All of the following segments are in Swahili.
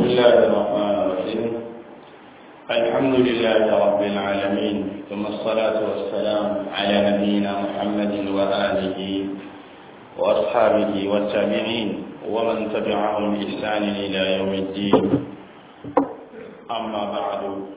الله الرحمن الرحيم الحمد لله رب العالمين ثم الصلاة والسلام على نبينا محمد وآله وأصحابه والتابعين ومن تبعهم بإحسان إلى يوم الدين أما بعد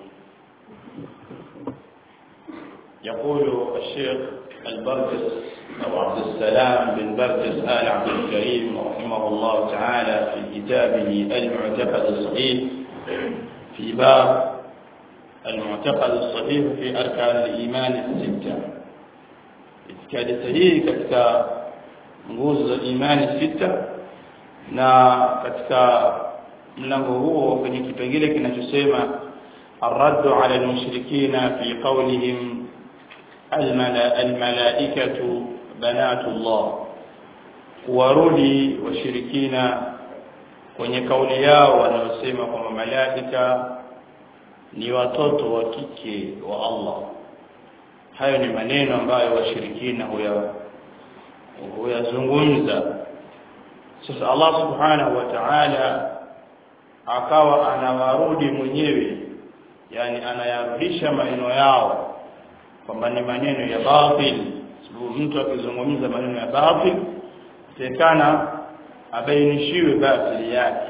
يقول الشيخ البرجس أو عبد السلام بن برجس آل عبد الكريم رحمه الله تعالى في كتابه المعتقد الصحيح في باب المعتقد الصحيح في أركان الإيمان الستة itikadi sahihi katika nguzo za imani sita na katika mlango huo kwenye kipengele kinachosema الرد على المشركين في قولهم الملا الملائكة بنات الله kuwarudi washirikina kwenye kauli yao wanaosema kwamba malaika ni watoto wa kike wa Allah hayo ni maneno ambayo washirikina huya huyazungumza sasa Allah subhanahu wa ta'ala akawa anawarudi mwenyewe yani anayarudisha maneno yao kwamba ni maneno ya batil sababu mtu akizungumza maneno ya batil tekana abainishiwe batili yake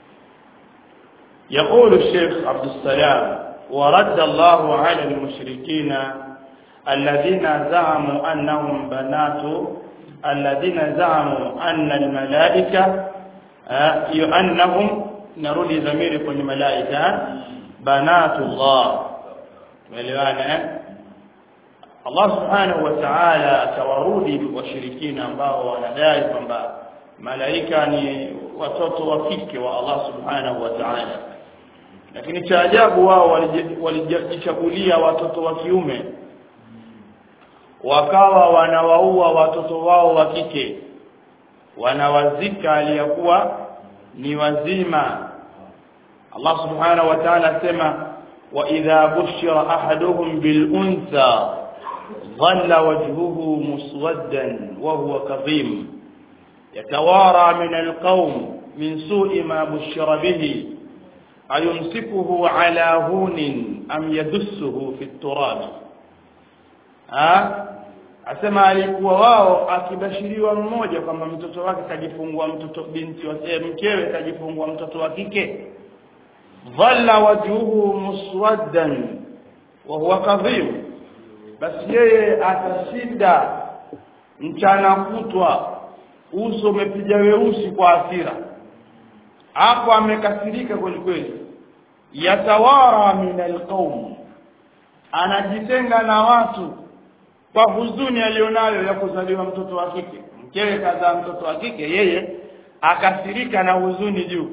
يقول الشيخ عبد السلام ورد الله على المشركين الذين زعموا أنهم بنات الذين زعموا أن الملائكة أنهم نرد ضمير كل ملائكة بنات الله tumeelewana Allah subhanahu wa ta'ala atawarudi washirikina ambao wanadai kwamba malaika ni watoto wa kike wa Allah subhanahu wa ta'ala lakini cha ajabu wao walijichagulia watoto wa kiume wakawa wanawaua watoto wao wa kike wanawazika aliyakuwa ni wazima Allah subhanahu wa ta'ala asema wa idha bushira ahaduhum bil untha dhalla wajhuhu muswaddan wa huwa kadhim yatawara min al qawm min su'i ma bushira bihi ayumsikuhu ala hunin am yadussuhu fi at-turab asema alikuwa wao akibashiriwa mmoja kwamba mtoto wake kajifungua mtoto binti wa mkewe kajifungua mtoto wa kike dhalla wajhuhu muswaddan wa huwa kadhim basi yeye atashinda mchana kutwa uso umepiga weusi kwa hasira hapo amekasirika kweli kweli yatawara min alqaum anajitenga na watu kwa huzuni alionayo ya kuzaliwa mtoto wa kike mkewe kazaa mtoto wa kike yeye akasirika na huzuni juu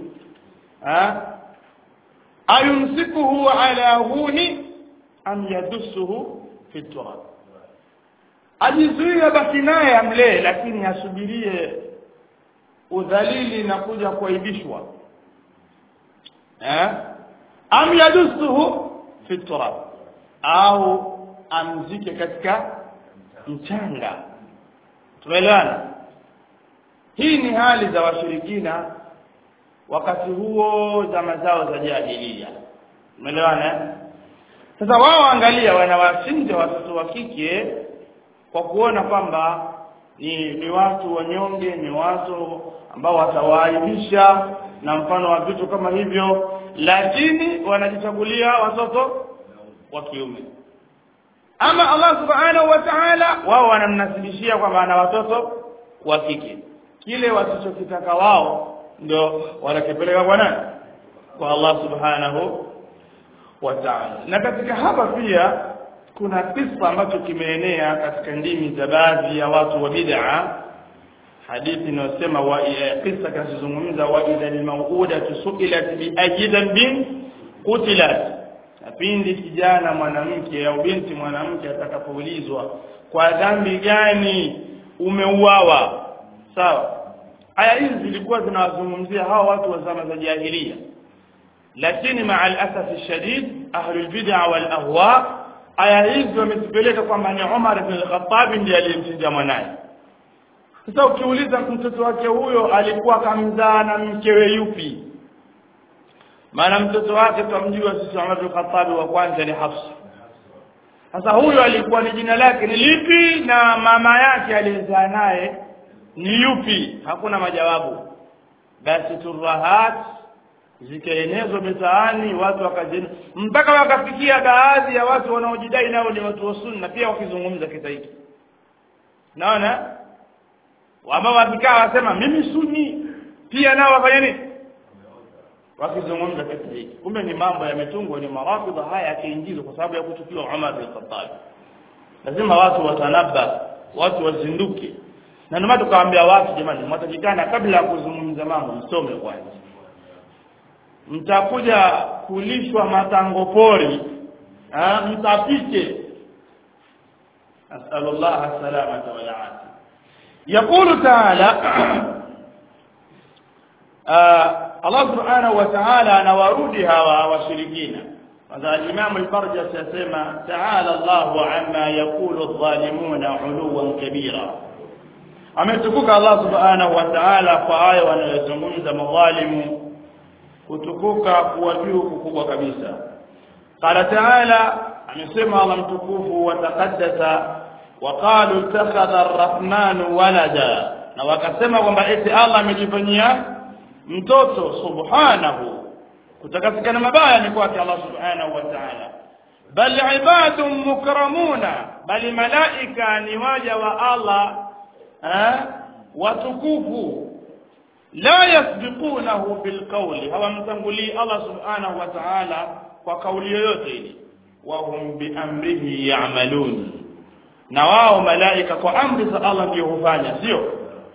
ayumsikuhu ala huni am yadussuhu fi turab ajizuia basi naye amlee lakini asubirie udhalili na kuja kuaibishwa eh am yadussuhu fi turab au amzike katika mchanga tumeelewana hii ni hali za washirikina wakati huo zama zao za jahiliya umeelewana sasa wao angalia wanawachinja watoto wa kike kwa kuona kwamba ni, ni watu wanyonge ni watu ambao watawaaibisha na mfano wa vitu kama hivyo lakini wanajichagulia watoto wa kiume ama Allah subhanahu wa ta'ala wao wanamnasibishia kwamba ana watoto wa kike kile wasichokitaka wao ndio wanakipeleka kwa nani kwa Allah subhanahu wa ta'ala na katika hapa pia kuna kisa ambacho kimeenea katika ndimi za baadhi ya watu wa bid'a hadithi inayosema wa kisa kinachozungumza wa idha al-mawuda su'ilat bi ajidan bin qutilat na pindi kijana mwanamke au binti mwanamke atakapoulizwa kwa dhambi gani umeuawa sawa aya hizi zilikuwa zinawazungumzia hawa watu wa zama za jahiliya lakini maa al-asaf shadid ahlul bid'a wal ahwa aya hizi wamezipeleka kwamba ni Umar ibn al-Khattab ndiye aliyemchinja mwanae sasa ukiuliza mtoto wake huyo alikuwa kamzaa na mkewe yupi maana mtoto wake twamjua sisi Umar bin Khattab wa kwanza ni Hafsa sasa huyo alikuwa ni jina lake ni lipi na mama yake aliyezaa naye ni yupi hakuna majawabu basi turahat zikaenezwa mitaani watu wakajeni mpaka wakafikia baadhi ya watu wanaojidai nao ni watu wa sunna pia wakizungumza kisa hiki naona ambao wakikaa wasema mimi sunni pia nao wafanya nini wakizungumza kisa hiki kumbe ni mambo yametungwa ni marafidha haya yakiingizwa kwa sababu ya kuchukiwa Umar bin Khattab lazima watu watanaba watu wazinduke na ndio maana tukawaambia watu jamani mwatakikana kabla ya kuzungumza mambo msome kwanza mtakuja kulishwa matango pori mtapike asalullah salamata wal afia يقول تعالى Allah subhanahu wa ta'ala anawarudi hawa washirikina kwanza al-Imam al-Farjasi yasema ta'ala Allahu amma yaqulu adh-dhalimuna 'uluwan kabira ametukuka Allah subhanahu wa ta'ala kwa haya wanayozungumza madhalimu kutukuka kuwa juu kukubwa kabisa qala ta'ala amesema Allah mtukufu wa taqaddasa وقالوا اتخذ الرحمن ولدا na wakasema kwamba eti Allah amejifanyia mtoto subhanahu kutakasikana mabaya ni kwake Allah subhanahu wa ta'ala bal ibadun mukramuna bali malaika ni waja wa Allah eh watukufu la yasbiqunahu bilqawli hawamtangulii Allah subhanahu wa ta'ala kwa kauli yoyote ile wa hum bi amrihi ya'malun na wao malaika kwa amri za Allah ndio hufanya sio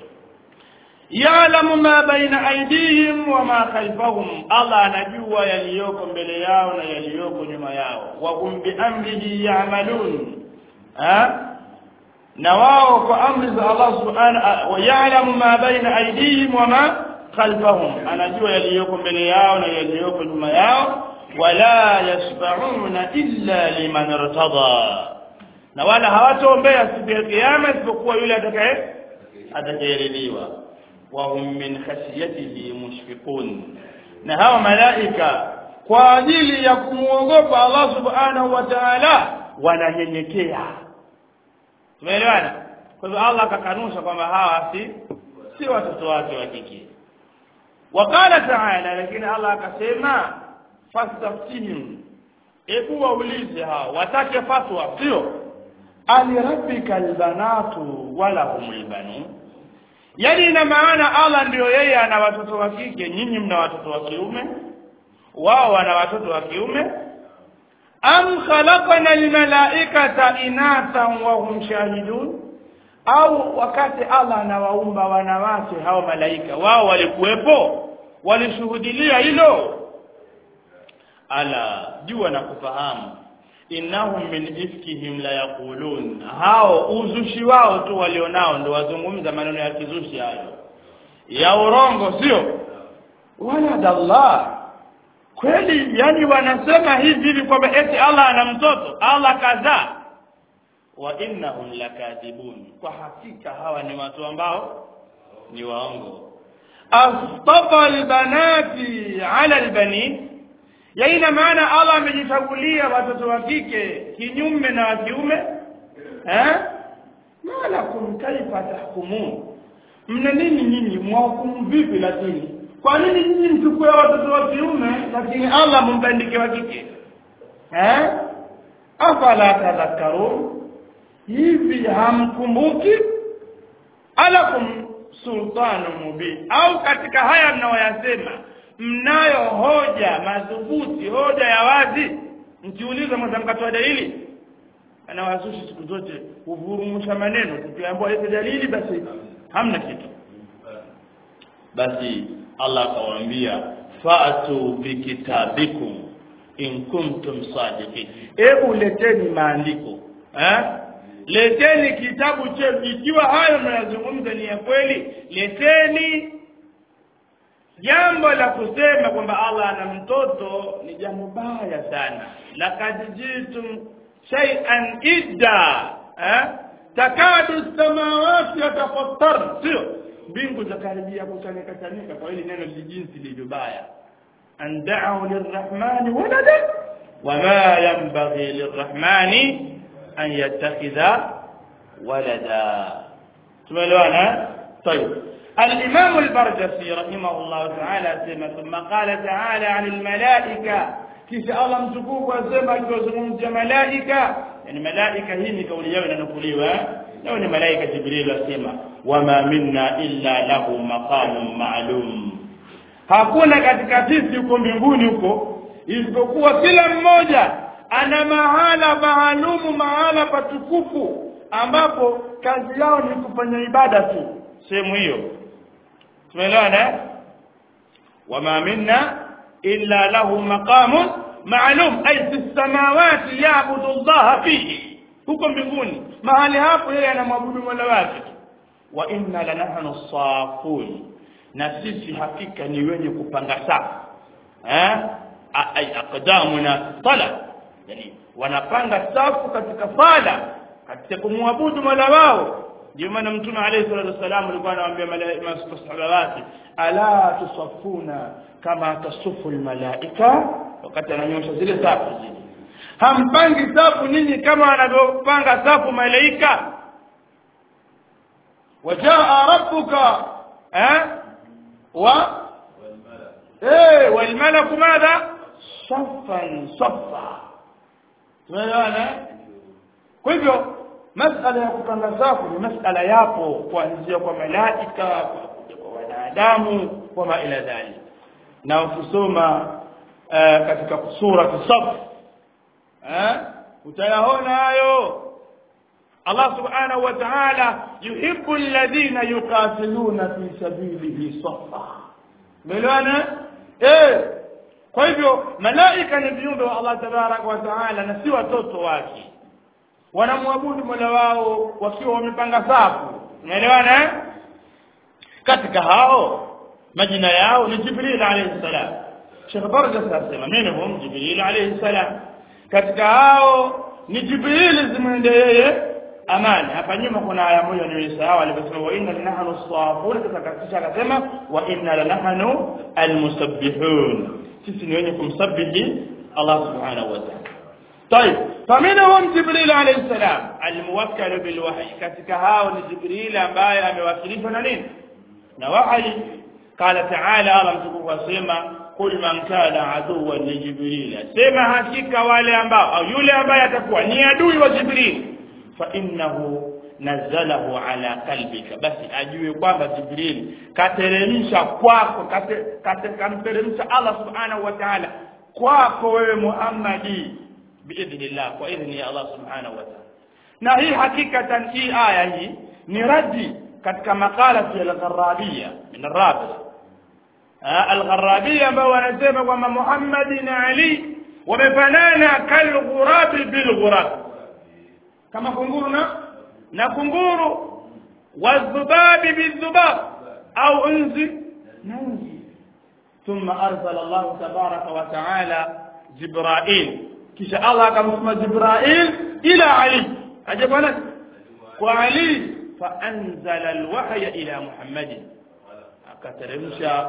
ya'lamu ma baina aydihim wa ma khalfahum Allah anajua yaliyoko mbele yao na yaliyoko nyuma yao wa hum bi amrihi ya'malun ha na wao kwa amri za Allah subhanahu wa ya'lamu ma baina aydihim wa ma khalfahum anajua yaliyoko mbele yao na yaliyoko nyuma yao wala yashfa'una illa liman irtada na wala hawatoombea siku ya kiyama isipokuwa yule atakaye atakayeridhiwa wa hum min khashyatihi mushfiqun na hawa malaika kwa ajili ya kumuogopa Allah subhanahu wa ta'ala wananyenyekea tumeelewana kwa hivyo Allah akakanusha kwamba hawa si si watoto wake wa kike wakala ta'ala lakini Allah akasema fastaftihim hebu waulize hao watake fatwa sio alirabbika albanatu wala humul banun yani ina maana Allah ndio yeye ana watoto wa kike nyinyi mna watoto wa kiume wao wana watoto wa kiume am khalaqana almalaikata inathan wa hum shahidun au wakati Allah anawaumba wanawake hao malaika wao walikuwepo walishuhudilia hilo ala jua na kufahamu innahum min ifkihim la yaqulun hao uzushi wao tu walionao ndo wazungumza maneno ya kizushi hayo ya urongo sio waladallah kweli yani wanasema hivi hivi kwamba eti Allah ana mtoto Allah kadhaa wa innahum lakadibun kwa hakika hawa ni watu ambao ni waongo astafa albanati ala albanin ya ina maana Allah amejichagulia watoto wa kike kinyume na wa kiume eh malakum kaifa tahkumun mna nini nyinyi mwahukumu vipi lakini kwa nini nyinyi mchukue watoto wa kiume lakini Allah mumbandike wa kike eh afala tadhakkarun hivi hamkumbuki alakum sultanu mubin au katika haya mnaoyasema mnayo hoja madhubuti hoja ya wazi mkiuliza mtamkatoa dalili anawazushi siku zote kuvurumusha maneno tukiambiwa hizo dalili basi hamna kitu basi Allah akawaambia fa'atu bikitabikum in kuntum sadiqin hebu leteni maandiko eh leteni kitabu chenu ikiwa hayo mnayozungumza ni ya kweli leteni jambo la kusema kwamba Allah ana mtoto ni jambo baya sana laqad jitum shay'an idda eh takadu samawati yatafattar sio mbingu zakaribia kuchanika chanika kwa hili neno lijinsi lililo baya an da'u lirrahmani walada wama yanbaghi lirrahmani an yattakhidha walada tumeelewana طيب الإمام البرجسي رحمه الله تعالى سمع ثم قال تعالى عن الملائكة kisha Allah mtukufu asema akiwazungumzia malaika yani malaika hii ni kauli yao inanukuliwa leo ni malaika Jibril asema wama minna illa lahu maqamun ma'lum hakuna katika sisi huko mbinguni huko isipokuwa kila mmoja ana mahala maalumu mahala patukufu ambapo kazi yao ni kufanya ibada tu sehemu hiyo tumeelewana wama minna illa lahu maqamun ma'lum ay fi samawati ya'budu Allah fihi huko mbinguni mahali hapo yeye anamwabudu Mola wake wa inna lanahnu safun na sisi hakika ni wenye kupanga safu eh ay aqdamuna sala yani wanapanga safu katika sala katika kumwabudu Mola wao ndio maana mtume alayhi salatu wasallam alikuwa anawaambia masahaba wake ala tusaffuna kama tasufu almalaika wakati ananyosha zile safu zile hampangi safu ninyi kama wanavyopanga safu malaika wajaa rabbuka eh wa eh walmalaku madha saffan saffa tumeelewana kwa hivyo masala ya kupanga safu ni masala yapo kuanzia kwa malaika kwa wanadamu kwa ma ila dhalik na ukisoma uh, katika sura kisaf eh utayaona hayo Allah subhanahu wa ta'ala yuhibbu alladhina yuqatiluna fi sabilihi safa melana eh kwa hivyo malaika ni viumbe wa Allah tabarak wa ta'ala na si watoto wake wanamwabudu Mola wao wakiwa wamepanga safu umeelewana katika hao majina yao ni Jibril alayhi salam Sheikh Barja sasema minhum Jibril alayhi salam katika hao ni Jibril zimwende yeye amani hapa nyuma kuna aya moja nilisahau aliposema wa inna lanahnu safun kisha akasema wa inna lanahnu almusabbihun sisi ni wenye kumsabihi Allah subhanahu wa ta'ala طيب فمنهم جبريل عليه السلام الموكل بالوحي katika hao ni Jibril ambaye amewakilishwa na nini na wahi قال تعالى Allah mtukufu asema kul man kana aduwan li Jibril sema hakika wale ambao au yule ambaye atakuwa ni adui wa Jibril fa innahu nazalahu ala qalbika basi ajue kwamba Jibril kateremsha kwako kamteremsha Allah subhanahu wa ta'ala kwako wewe Muhammadi biidhnillah kwa idhni ya Allah subhanahu wa ta'ala na hii hakikatan hii aya hii ni radi katika makala ya al-Gharabiyya min ar-Rabita al-Gharabiyya ambao wanasema kwamba Muhammad na Ali wamefanana kal-ghurabi bil-ghurab kama kunguru na na kunguru wadhubabi bidhubab au unzi na unzi ثم أرسل الله تبارك وتعالى جبرائيل kisha Allah akamtuma Jibrail ila Ali aje bwana kwa Ali fa anzala alwahya ila Muhammad akateremsha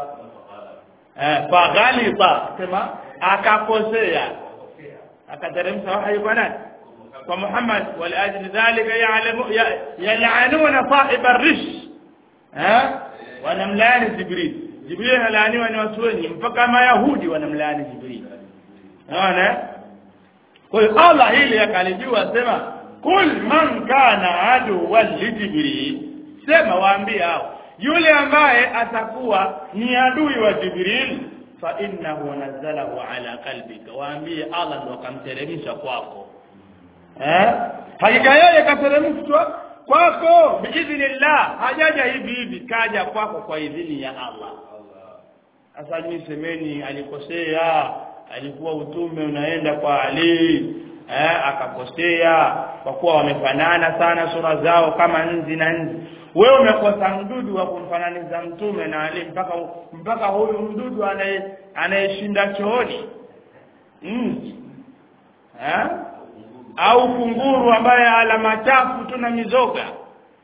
eh fa ghalita kama akakosea akateremsha wahyi kwa nani kwa Muhammad wal ajli dhalika ya'lamu yal'anuna sahib ar-rish eh wanamlaani Jibril Jibril analaaniwa ni watu wengi mpaka mayahudi wanamlaani Jibril unaona kwa hiyo Allah hili akalijua sema kul man kana aduwan li Jibril sema waambie hao yule ambaye atakuwa ni adui wa Jibril fa innahu nazzalahu ala qalbika waambie Allah ndo akamteremsha kwako eh hakika yeye kateremshwa kwako biidhnillah hajaja hivi hivi kaja kwako kwa idhini ya Allah sasa nyinyi semeni alikosea alikuwa utume unaenda kwa Ali eh akakosea kwa kuwa wamefanana sana sura zao kama nzi na nzi wewe umekosa mdudu wa kumfananiza mtume na Ali mpaka mpaka huyu mdudu anaye anayeshinda chooni nzi eh au kunguru ambaye ala machafu tu na mizoga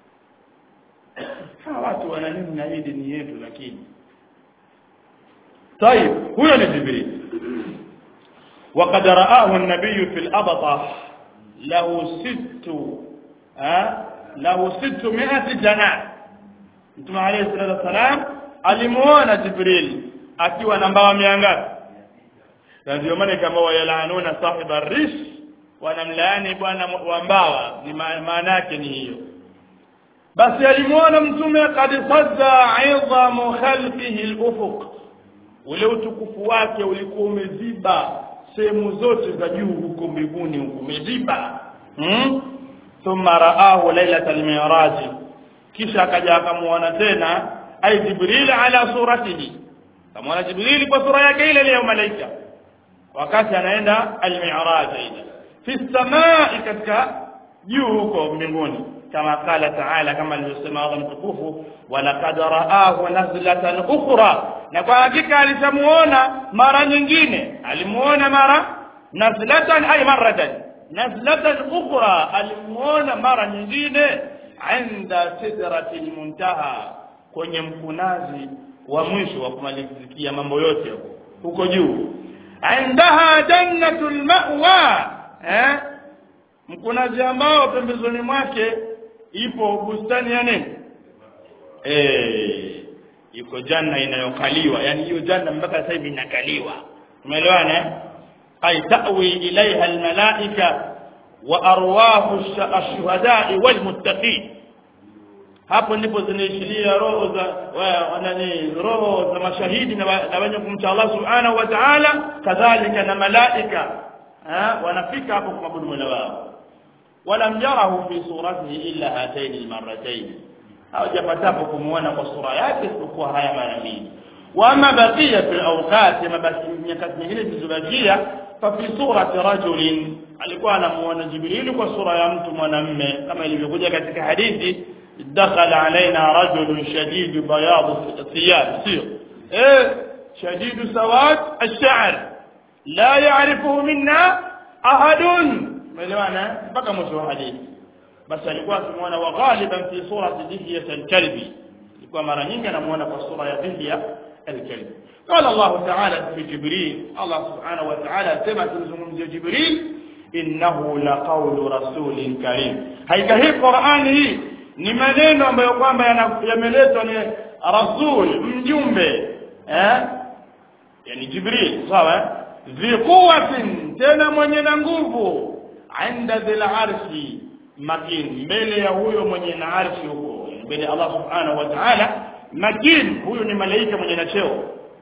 hawa watu wana nini na hii dini yetu lakini طيب huyo ni jibril وقد رآه النبي في الأبطة له ست ها له ستمائة جناح Mtume عليه الصلاة والسلام alimuona Jibril akiwa na mbawa mia ngapi na ndio maana kama wayalaanuna sahiba rish wanamlaani bwana wa mbawa ni maana yake ni hiyo basi alimuona mtume kad sadda idhamu khalqihi al-ufuq ule utukufu wake ulikuwa umeziba sehemu zote za juu huko mbinguni huko umeziba hmm? thumma raahu lailatal miraj kisha akaja akamuona tena ay jibril ala suratihi kama jibril kwa sura yake ile ile malaika wakati anaenda al-mi'raj ile fi samai katika juu huko mbinguni kama qala ta'ala kama alivyosema Allah mtukufu walaqad ra'ahu nazlatan ukhra na kwa hakika alisamuona mara nyingine alimuona mara nazlatan ay maratan nazlatan ukhra alimuona mara nyingine inda sidratil muntaha kwenye mkunazi wa mwisho wa kumalizikia mambo yote huko juu indaha jannatul ma'wa eh mkunazi ambao pembezoni mwake ipo bustani ya nini eh iko janna inayokaliwa yani hiyo janna mpaka sasa hivi inakaliwa umeelewana ay ta'wi ilaiha almalaika wa arwahu ash-shuhada'i walmuttaqin hapo ndipo zinaishiria roho za wanani roho za mashahidi na wenye kumcha Allah subhanahu wa ta'ala kadhalika na malaika wanafika hapo kumwabudu Mola wao ولم يره في صورته إلا هاتين المرتين hawajapatapo kumuona kwa sura yake isipokuwa haya mara mbili wama baqiya fi awqat mabaki nyakati nyingine zilizobakia fa fi surati rajulin alikuwa anamuona jibril kwa sura ya mtu mwanamme kama ilivyokuja katika hadithi dakhala alaina rajulun shadid bayad thiyab sio eh shadid sawad ash-sha'r la ya'rifuhu minna ahadun umeelewana mpaka mwisho wa hadithi basi alikuwa akimuona wa ghaliban fi surati dihya al-kalbi ilikuwa mara nyingi anamuona kwa sura ya dihya al-kalbi قال الله تعالى في جبريل الله سبحانه وتعالى كما تزungumzia جبريل innahu laqawlu rasulin karim haika hii Qur'ani hii ni maneno ambayo kwamba yameletwa ni rasul mjumbe eh yani Jibril sawa zi quwwatin tena mwenye na nguvu inda dhil arshi makin mbele ya huyo mwenye na arshi huko mbele Allah subhanahu wa ta'ala makin huyo ni malaika mwenye na cheo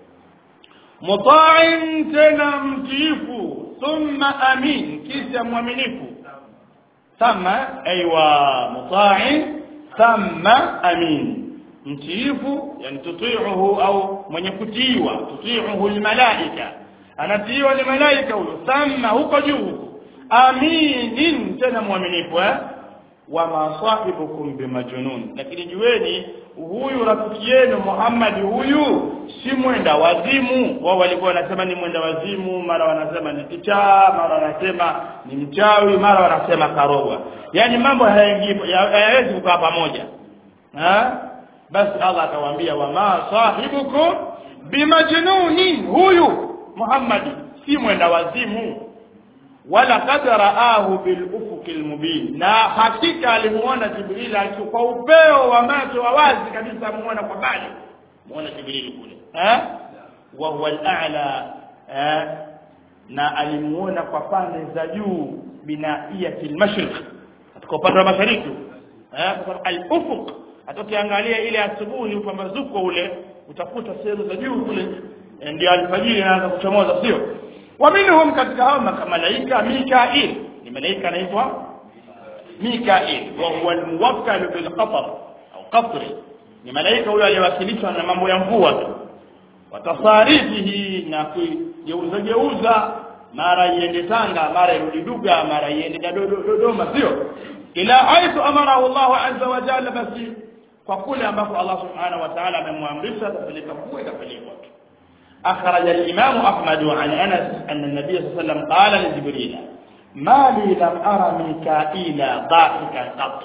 muta'in tena mtiifu thumma amin kisha mwaminifu thumma aywa muta'in thumma amin mtiifu yani tuti'uhu au mwenye kutiiwa tuti'uhu almalaika anatiiwa ni malaika huyo thumma huko juu aminin tena mwaminifu eh wa masahibukum bimajnun lakini jueni huyu rafiki yenu Muhammad huyu si mwenda wazimu wao walikuwa wanasema ni mwenda wazimu mara wanasema ni kichaa mara wanasema ni mchawi mara wanasema karogwa yani mambo hayaingii hayawezi kukaa pamoja ha basi Allah akawaambia wa ma sahibukum bimajnunin huyu Muhammad si mwenda wazimu wala qad raahu bil ufuqil mubin na hakika alimuona jibril kwa upeo wa macho wa wazi kabisa amuona kwa mbali muona jibril kule eh wa huwa al-a'la eh na alimuona kwa pande za juu binaiyatil mashriq katika upande wa mashariki eh kwa al-ufuq atokiangalia ile asubuhi upambazuko ule utakuta sehemu za juu kule ndio alfajiri inaanza kuchomoza sio ومنهم katika hao malaika Mikail ni malaika anaitwa Mikail wa huwa almuwakkal bil qatar au qatr ni malaika huyo aliyewakilishwa na mambo ya mvua tu watasarifihi na kugeuza geuza mara iende Tanga mara irudi Duga mara iende Dodoma sio ila haithu amarahu Allah azza wa jalla basi kwa kule ambapo Allah subhanahu wa ta'ala amemwamrisha kupeleka kuwe kapelekwa أخرج الإمام أحمد عن أنس أن النبي صلى الله عليه وسلم قال لجبريل ما لي لم أرى ميكائيل ضاحكا قط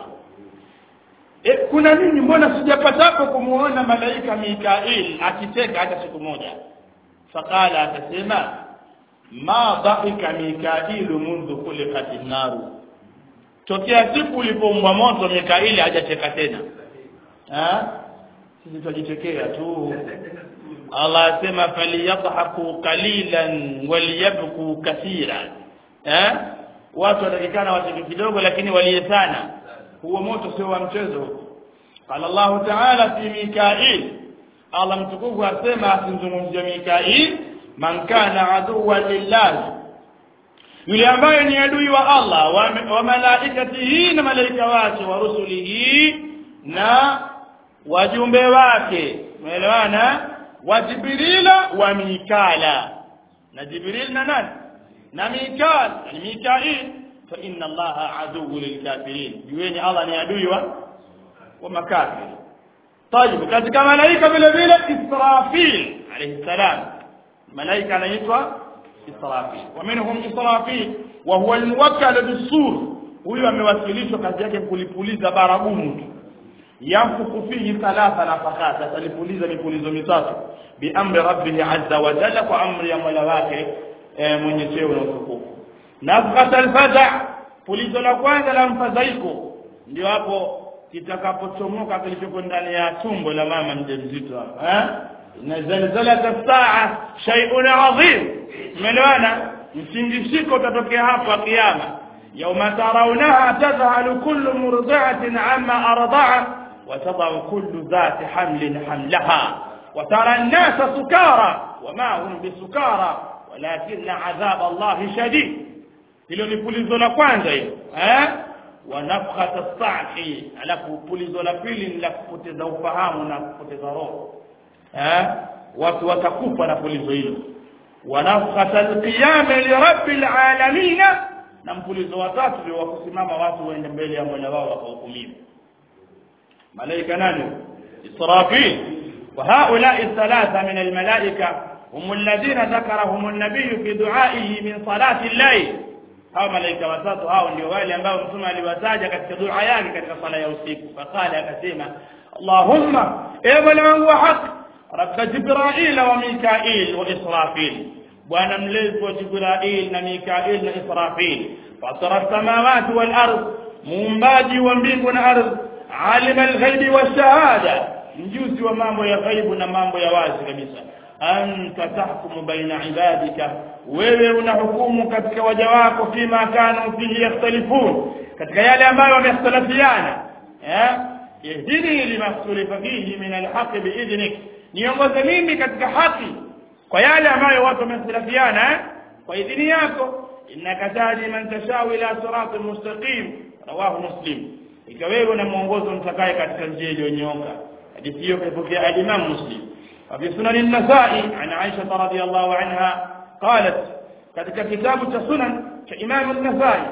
E, kuna nini mbona sijapatapo kumuona malaika Mikail akicheka hata siku moja faqala akasema ma dhahika mikailu mundu khuliqat an-naru tokea siku ulipoumbwa moto mikaili hajacheka tena ha sisi tujichekea tu Allah asema faliyadhaku qalilan waliyabku kathiran eh watu watakikana wacheke kidogo lakini walie sana huo moto sio wa mchezo qala Allah ta'ala fi mikail Allah mtukufu asema asimzungumzie mikail man kana aduwan lillah yule ambaye ni adui wa Allah wa, wa malaikatihi na malaika wake wa rusulihi na wajumbe wake umeelewana wa jibrila wa mikala na jibril na nani na mikal yani mikail fa inna allaha aduwwu lilkafirin jueni allah ni adui wa wa makafir طيب katika malaika vile vile israfil alayhi salam malaika anaitwa israfil wa minhum israfil wa huwa almuwakkal bisur huyu amewasilishwa kazi yake kulipuliza baragumu tu yanfuku fihi thalatha nafakat atalipuliza mipulizo mitatu biamri rabbih azza wa jalla kwa amri ya mola wake mwenye cheo na utukufu nafkat alfaza pulizo la kwanza la mfadhaiko ndio hapo kitakapochomoka kilichoko ndani ya tumbo la mama mjamzito hapo eh na zalzalat saa shay'un adhim umeelewana mtingishiko utatokea hapo kiyama yauma tarawunaha tadhhalu kullu murdi'atin amma arda'at وتضع كل ذات حمل حملها وترى الناس سكارى وما هم بسكارى ولكن عذاب الله شديد hilo ni pulizo la kwanza hilo eh wa nafkhat as-sa'i alafu pulizo la pili ni la kupoteza ufahamu na kupoteza roho eh watu watakufa na pulizo hilo wa nafkhat al-qiyam li rabbil alamin na mpulizo wa tatu ni wa kusimama watu waende mbele ya Mola wao wakahukumiwa ملائكة نانو إسرافيل وهؤلاء الثلاثة من الملائكة هم الذين ذكرهم النبي في دعائه من صلاة الليل hao malaika watatu hao ndio wale ambao mtume aliwataja katika dua yake katika sala ya usiku faqala akasema Allahumma ewe Mola wangu wa haki rabb Jibril wa Mikail wa Israfil bwana mlezi wa Jibril na Mikail na Israfil fatara samawati wal ardh muumbaji wa mbingu na ardhi alim alghaibi washahada mjuzi wa mambo ya ghaibu na mambo ya wazi kabisa anta tahkumu baina ibadika wewe unahukumu katika waja wako fima kanu fihi yakhtalifun katika yale ambayo wamekhtalafiana eh yahdini limakhtulifa fihi min alhaqi biidhnik niongoze mimi katika haki kwa yale ambayo watu wamekhtalafiana kwa idhini yako innaka tahdi man tashau ila siratin mustaqim rawahu muslim ikiwa wewe na mwongozo mtakaye katika njia iliyonyooka hadithi hiyo kaipokea al-Imam Muslim وفي سنن النسائي عن عائشة رضي الله عنها قالت katika kitabu cha sunan cha Imam an-Nasai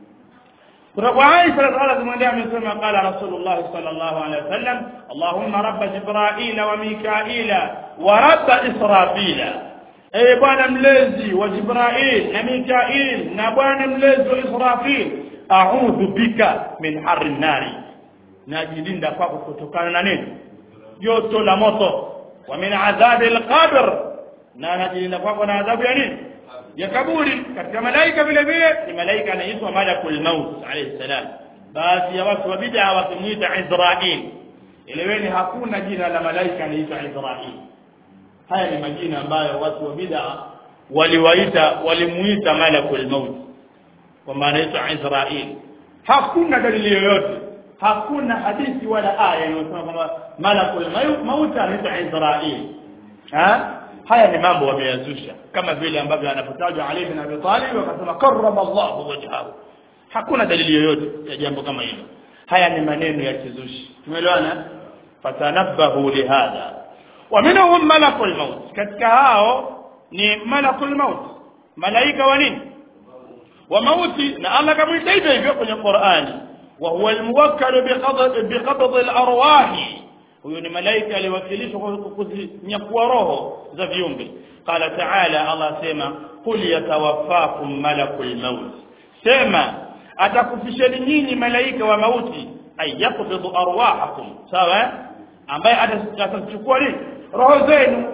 kutoka kwa Aisha radhiallahu anha amesema qala Rasulullah sallallahu alaihi wasallam Allahumma rabb Jibril wa Mikail wa rabb Israfil ewe bwana mlezi wa Jibril na Mikail na bwana mlezi wa Israfil a'udhu bika min harri nari najilinda kwako kutokana na nini joto la moto wa min adhabi al-qabr na najilinda kwako na adhabu ya nini ya kaburi katika malaika vile vile ni malaika anaitwa malakul maut alayhi salam baadhi ya watu wa bid'a wakimuita Israil eleweni hakuna jina la malaika anaitwa Israil haya ni majina ambayo watu wa bid'a waliwaita walimuita malakul maut kwa maana anaitwa Israil hakuna dalili yoyote hakuna hadithi wala aya inayosema kwamba malakul maut anaitwa Israil ha haya ni mambo wameyazusha kama vile ambavyo anapotajwa Ali bin Abi Talib wakasema karrama Allah wajhahu hakuna dalili yoyote ya jambo kama hilo haya ni maneno ya kizushi tumeelewana fatanabbahu lihadha wa minhum malakul maut katika hao ni malakul maut malaika wa nini wa mauti na Allah kamuita hivyo hivyo kwenye Qur'ani wa huwa almuwakkal biqabd biqabd alarwahi huyo ni malaika aliwakilishwa kuzinyakua roho za viumbe qala ta'ala Allah sema qul yatawaffakum malakul maut sema atakufisheni nyinyi malaika wa mauti ayaqbidu arwahakum sawa ambaye atachukua nini roho zenu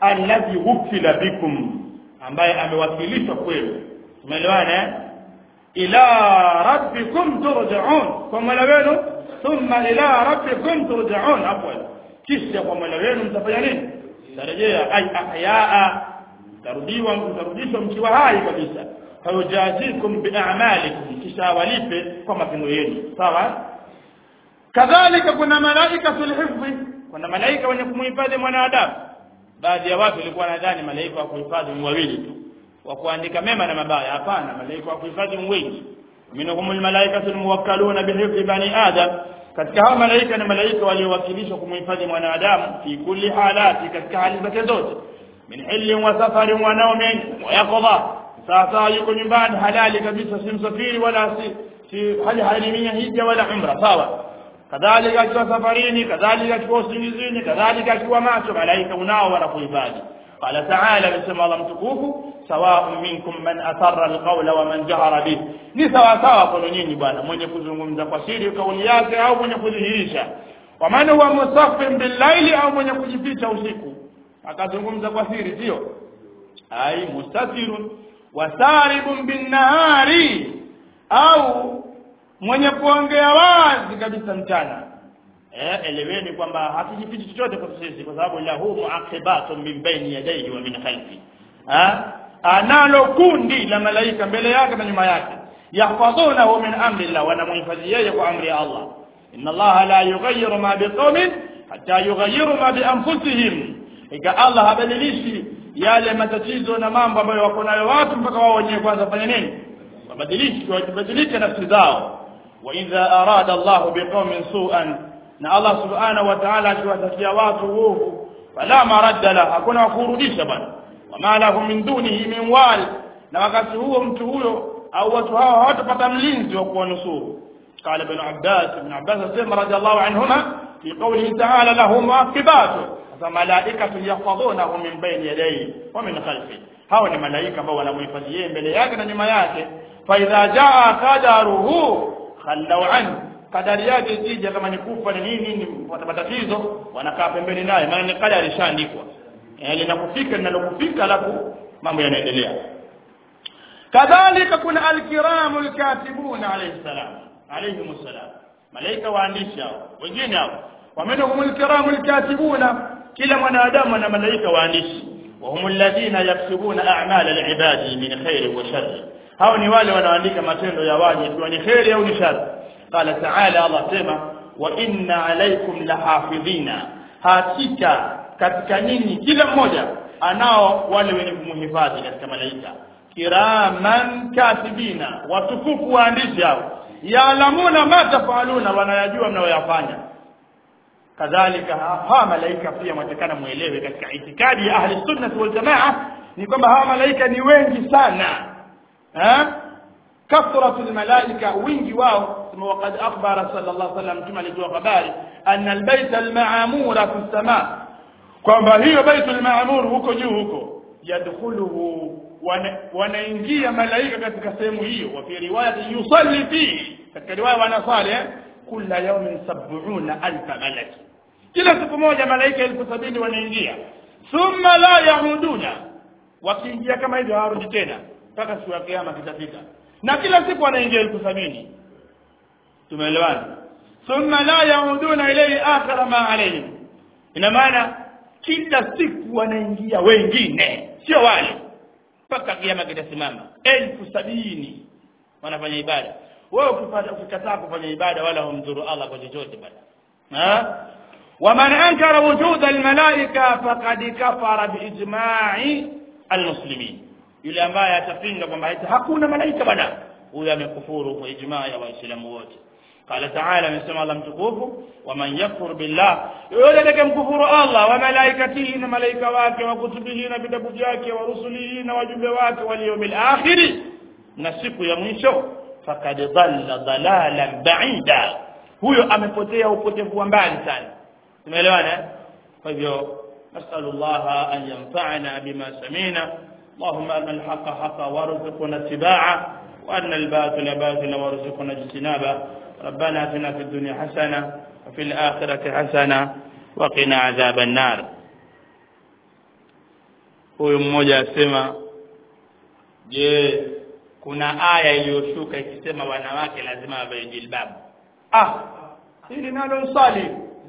alladhi wukila bikum ambaye amewakilishwa kwenu umeelewana eh? ila rabbikum turja'un kwa mola wenu thumma ila rabbikum turja'un afwan kisha kwa mola wenu mtafanya nini tarejea ay ahyaa tarudiwa mtarudishwa mkiwa hai kabisa fayujazikum bi'amalikum kisha walipe kwa matendo yenu sawa kadhalika kuna malaika fil hifdhi kuna malaika wenye kumhifadhi mwanadamu baadhi ya watu walikuwa nadhani malaika wa kuhifadhi ni wawili tu wa kuandika mema na mabaya hapana malaika wa kuhifadhi ni wengi minhum almalaikatu almuwakkaluna bihifdhi bani adam katika hao malaika ni malaika waliowakilishwa kumhifadhi mwanadamu fi kulli halati katika hali zake zote min hillin wa safarin wa naumin wa yaqdha sasa yuko nyumbani halali kabisa si msafiri wala si si hali halimia hija wala umra sawa kadhalika akiwa safarini kadhalika akiwa usingizini kadhalika akiwa macho malaika unao wanakuhifadhi qala ta'ala bisema Allah mtukufu sawa'un minkum man asarra alqawla wa man jahara bih ni sawa sawa kwa nyinyi bwana mwenye kuzungumza kwa siri kauli yake au mwenye kudhihirisha wa man huwa musaffin billaili au mwenye kujificha usiku akazungumza kwa siri sio ai mustatirun wasaribun binnahari au mwenye kuongea wazi kabisa mchana eh eleweni kwamba hatujifichi chochote kwa sisi kwa sababu lahu muaqibatun min baini yadayhi wa min khalfi ha analo kundi la malaika mbele yake na nyuma yake yahfadhunahu min amri Allah wanamhifadhi yeye kwa amri ya Allah inna Allah la yughayyiru ma biqaumin hatta yughayyiru ma bi anfusihim ika Allah habadilishi yale matatizo na mambo ambayo wako nayo watu mpaka wao wenyewe kwanza fanya nini wabadilishi wabadilishe nafsi zao wa idha arada Allah biqaumin su'an na Allah subhanahu wa ta'ala akiwatakia watu uovu fala maradda la hakuna wa kurudisha bwana wama lahum min dunihi min wal na wakati huo mtu huyo au watu hao hawatapata mlinzi wa kuwanusuru قال ابن عباس ابن عباس سيما رضي الله عنهما في قوله تعالى له معقبات فملائكة يحفظونه من بين يديه ومن خلفه hao ni malaika ambao wanamhifadhi yeye mbele yake na nyuma yake fa idha jaa qadaruhu khallau anhu kadari yake ikija kama ni kufa ni nini ni matatizo wanakaa pembeni naye maana ni kadari ishaandikwa eh linakufika linalokufika alafu mambo yanaendelea kadhalika kuna alkiramu alkatibuna alayhi salam alayhi salam malaika waandishi hao wengine hao wamenhum alkiramu alkatibuna kila mwanadamu ana malaika waandishi وهم الذين يكتبون أعمال العباد من خير وشر hao ni wale wanaoandika matendo ya waja ikiwa ni kheri au ni shari qala taala allah sema wa inna alaykum lahafidhina hakika katika nyinyi kila mmoja anao wale wenye kumhifadhi katika malaika kiraman katibina watukufu waandishi hao yaalamuna ma tafaluna wanayajua mnayoyafanya kadhalika hawa malaika pia mwatakana muelewe katika itikadi ya ahli sunnah wal jamaa ni kwamba hawa malaika ni wengi sana ha كثرة الملائكة wingi wao kama وقد أخبر صلى الله عليه وسلم كما alitoa habari أن البيت المعمور في السماء kwamba hiyo baitul maamur huko juu huko yadkhuluhu wanaingia malaika katika sehemu hiyo wa fi riwayat yusalli fihi katika riwaya wanasali kila yawmin sab'una alfa malaki kila siku moja malaika elfu sabini wanaingia thumma la yahuduna wakiingia kama hivyo hawarudi tena mpaka siku ya kiyama kitafika na kila siku wanaingia elfu sabini tumeelewana thumma la yauduna ilayhi akhara ma alayhim ina maana kila siku wanaingia wengine sio wale mpaka kiyama kitasimama elfu sabini wanafanya ibada wewe ukipata ukikataa kufanya ibada wala humdhuru Allah kwa chochote bwana ha ومن أنكر وجود الملائكة فقد كفر بإجماع المسلمين yule ambaye atapinga kwamba hakuna malaika bwana huyo amekufuru kwa ijmaa ya waislamu wote قال تعالى amesema Allah mtukufu waman yakfur billah yule atakayemkufuru Allah wa malaikatihi na malaika wake wa kutubihi na vitabu vyake wa rusulihi na wajumbe wake wal yawmil akhir na siku ya mwisho faqad dhalla dhalalan ba'ida huyo amepotea upotevu wa mbali sana tumeelewana kwa hivyo nasallu Allah an yanfa'ana bima samina اللهم أن الحق حقا وارزقنا اتباعه وأن الباطل باطلا وارزقنا اجتنابه ربنا اتنا في الدنيا حسنة وفي الآخرة حسنة وقنا عذاب النار huyu mmoja asema je kuna aya iliyoshuka ikisema wanawake lazima wavae jilbabu ah hili nalo nsali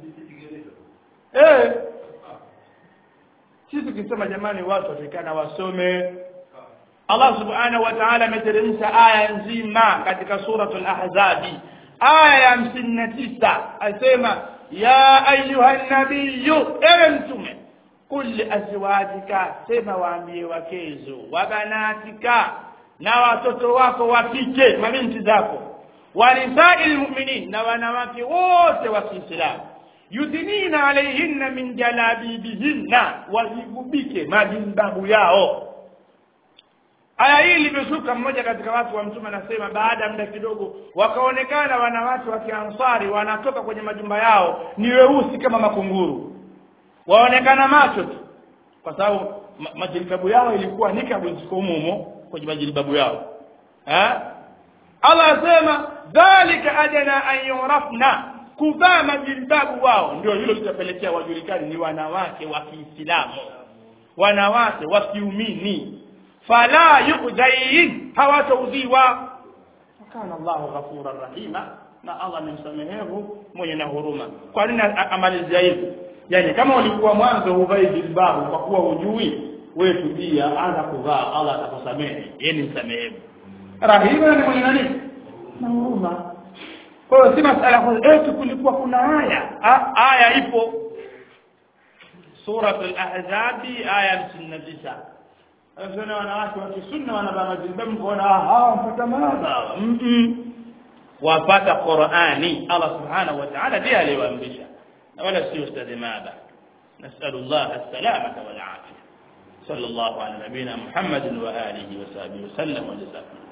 eh sisi tukisema jamani watu watakana wasome Allah subhanahu wa ta'ala ameteremsha aya nzima katika suratul ahzabi aya ya 59 asema ya ayuha nabiyyu ewe mtume qul li azwajika sema waambie wakezo wa banatika na watoto wako wa kike mabinti zako walisa'il mu'minin na wanawake wote wa Kiislamu yudhinina alaihinna min jalabibihinna wazigubike majilbabu yao aya hii limeshuka mmoja katika watu wa mtume anasema baada ya muda kidogo wakaonekana wanawake wa kiansari wanatoka kwenye majumba yao ni weusi kama makunguru waonekana macho tu kwa sababu ma majilbabu yao ilikuwa nikabu ziko humo kwenye majilbabu yao ha? Allah asema dhalika adana an yurafna kuvaa majilbabu wao ndio hilo litapelekea wajulikani ni wanawake wa Kiislamu wanawake wa kiumini fala yu'zain hawataudhiwa kana Allahu ghafura rahima na Allah ni msamehevu mwenye na huruma kwa nini amalizia hivi yani kama ulikuwa mwanzo huvai jilbabu kwa kuwa hujui wewe tujia anza kuvaa Allah atakusamehe yeye ni msamehevu rahima ni mwenye nani na huruma kwa hiyo si masala kwa eti kulikuwa kuna aya aya ipo suratul ahzabi aya 59 Anasema wanawake wa kisunna wanavaa majilbabu kuona hawa mpata madha wapata Qur'ani Allah subhanahu wa ta'ala ndiye aliwaamrisha na wala si ustadhi madha نسأل الله السلامة والعافية صلى الله على نبينا محمد وآله وصحبه وسلم وجزاكم